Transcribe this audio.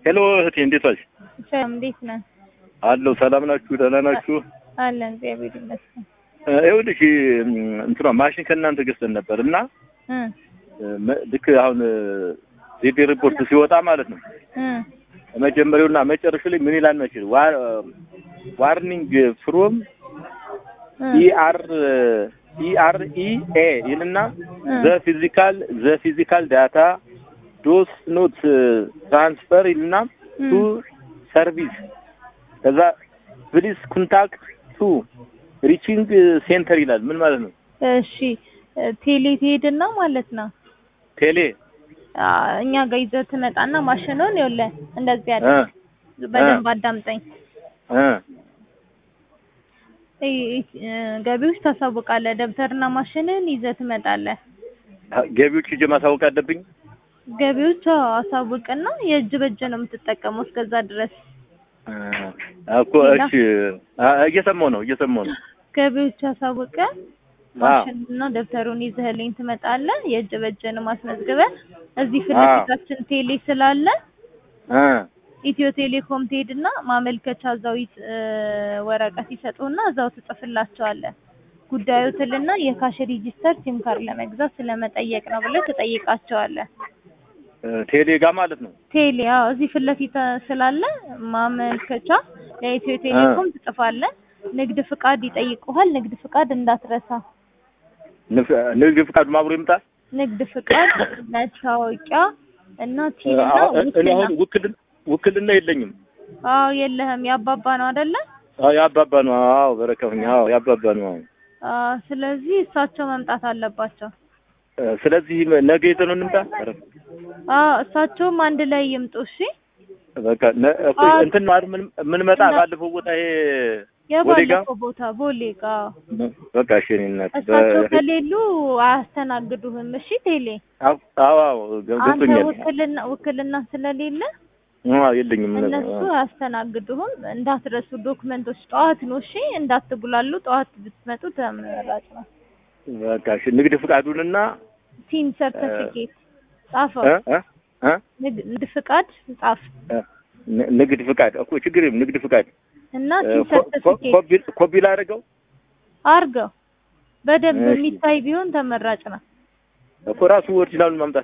ሄሎ እህቴ እንዴት ዋልሽ? ሰላም እንዴት ነህ? አለሁ። ሰላም ናችሁ? ደህና ናችሁ? አለን እግዚአብሔር ይመስገን። እ ይኸውልሽ እንትኗ ማሽን ከእናንተ ገዝተን ነበር እና እ መ- ልክ አሁን ዜድ ሪፖርት ሲወጣ ማለት ነው እ መጀመሪያውና መጨረሻው ላይ ምን ይላል መችል ዋርኒንግ ፍሮም ኢአር ኢአር ኢ ኤ ይልና ዘ ፊዚካል ዘ ፊዚካል ዳታ ዶስ ኖት ትራንስፈር ይልና ቱ ሰርቪስ ከዛ ፕሊስ ኮንታክት ቱ ሪቺንግ ሴንተር ይላል። ምን ማለት ነው? እሺ ቴሌ ትሄድና ማለት ነው ቴሌ አ፣ እኛ ጋር ይዘህ ትመጣና ማሽኑን ይኸውልህ እንደዚህ ያለ እ በደንብ አዳምጠኝ። እ ይ- እ፣ ገቢዎች ታሳውቃለህ። ደብተርና ማሽንን ይዘህ ትመጣለህ። ገቢዎች ሂጅ ማሳወቅ አለብኝ። ገቢዎች አዎ፣ አሳውቅና የእጅ በእጅ ነው የምትጠቀመው እስከዛ ድረስ። እ እኮ እሺ፣ አ- እየሰማሁ ነው እየሰማሁ ነው። ገቢዎች አሳውቀ ማሽንና ደብተሩን ይዘህልኝ ትመጣለህ። የእጅ በእጅን ማስመዝግበህ እዚህ ፊት አዎ። ለፊታችን ቴሌ ስላለ እ ኢትዮ ቴሌኮም ትሄድና ማመልከቻ እዛው ይት- እ፣ ወረቀት ይሰጡና እዛው ትጽፍላቸዋለህ። ጉዳዩ ትልና የካሽ ሬጂስተር ሲም ካርድ ለመግዛት ስለመጠየቅ ነው ብለህ ትጠይቃቸዋለህ። እ ቴሌ ጋር ማለት ነው። ቴሌ አዎ፣ እዚህ ፊት ለፊት ስላለ ማመልከቻ ለኢትዮ ቴሌኮም ትጽፋለህ። ንግድ ፍቃድ ይጠይቁሃል። ንግድ ፍቃድ እንዳትረሳ። ንፍ- ንግድ ፍቃዱ አብሮ ይምጣ። ንግድ ፍቃድ፣ መታወቂያ እና ቲን እና አዎ፣ እኔ ውክልና። አሁን ውክልና ውክልና የለኝም። አዎ የለህም። ያባባ ነው አይደለ? አዎ ያባባ ነው። አዎ በረከሁኝ። አዎ ያባባ ነው። አዎ አዎ፣ ስለዚህ እሳቸው መምጣት አለባቸው። እ ስለዚህ ነገ ይዘን እንምጣ። ኧረ አዎ እሳቸውም አንድ ላይ ይምጡ። እሺ በቃ ነ- እኮ አዎ። እንትን ነው አይደል? ምን ምን መጣ እና- ባለፈው ቦታ ይሄ ወዴ ጋ የባለፈው ቦታ ቦሌ ጋ በቃ እሺ እኔ እናት እሳቸው በ- ከሌሉ አያስተናግዱህም። እሺ ቴሌ አዎ አዎ አዎ ገ- አንተ ገብቶኛል። ውክልና ውክልና ስለሌለ አዎ የለኝም። እነሱ አያስተናግዱህም። እንዳትረሱ ዶክመንቶች ጠዋት ነው። እሺ እንዳትጉላሉ። ጠዋት ብትመጡ ተመራጭ ነው። በቃ እሺ ንግድ ፍቃዱንና ሲም ሰርተፊኬት ጻፈው። እ እ እ ንግ- ንግድ ፍቃድ ጻፍ እ ን- ንግድ ፍቃድ እኮ ችግር የለም። ንግድ ፍቃድ እና እ ሲም ኮ- ኮ- ሰርተፊኬት ኮፒ ኮፒ ላደርገው አርገው። በደንብ እሺ። የሚታይ ቢሆን ተመራጭ ነው። እኮ ራሱ ኦሪጂናሉን ማምጣት